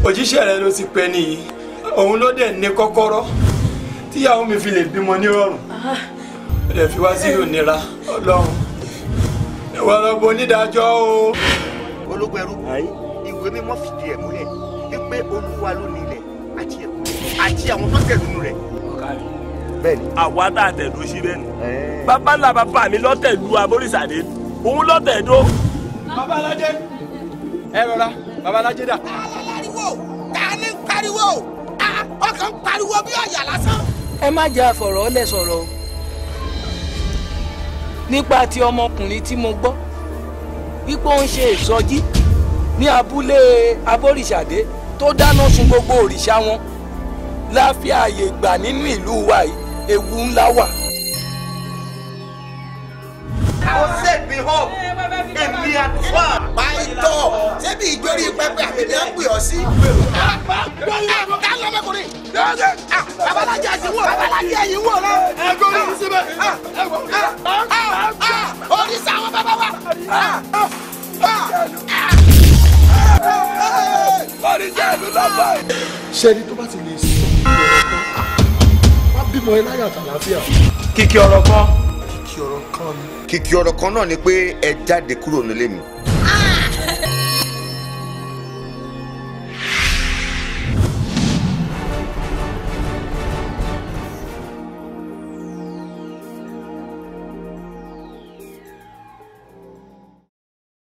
òjíṣẹ́ rẹ ló ti pẹ́ nìyí òun ló dẹ̀ ní kọ́kọ́rọ́ tíyàwó mi fi lè bímọ nírọ̀rùn ó dẹ̀ fi wá sínú ìnira ọlọ́run ìwọ lọ́gbọ́n onídàájọ́ o. ológun ẹrú ìwé mímọ́ fìdí ẹ̀ múlẹ̀ wípé olúwa ló ní ilẹ̀ àti ẹ̀kún àti àwọn tó tẹ̀lé nínú rẹ̀. bẹ́ẹ̀ni. àwa tá a tẹ̀dó sí bẹ́ẹ̀ ni bàbá ńlá bàbá mi lọ́tẹ̀dó aborísàdé òun lọ́tẹ̀dó. babalájẹ ẹ rọra babalájẹ dà. pariwo ta ni ń pariwo Ah, ọkàn ń pariwo bí ọ̀yà lásán. ẹ má jẹ́ àfọ̀rọ̀ ọ́lẹ̀ sọ̀rọ̀ o nípa ti ọmọkùnrin tí mo gbọ́ wípé ó ń ṣe ìsọjí ní abúlé abórìṣàdé tó dáná sun gbogbo òrìṣà wọn láfi ààyè gbà nínú ìlú wa yìí ewu ńlá wà. ó set me up èmi àtúwà. pàìtọ́ ṣébi ìjórí pẹpẹ àbí ni wọ́n pè ọ́ sí. ká lọ́mọkùnrin babalájẹ yìí wò babalájẹ yìí wò lọ. ẹ gbọ́dọ̀ ní síbẹ̀. oríṣi àwọn bàbá wa. oríṣẹ́ ìlú lọ́bọ̀ yìí. ṣẹ́ni tó bá ti lè sọ ọ̀rọ̀ kan wá bímọ ẹ láyà àtàlàáfíà. kìkì ọ̀rọ̀ kan. kìkì ọ̀rọ̀ kan ni. kìkì ọ̀rọ̀ kan náà ni pé ẹ jáde kúrò nílé mi.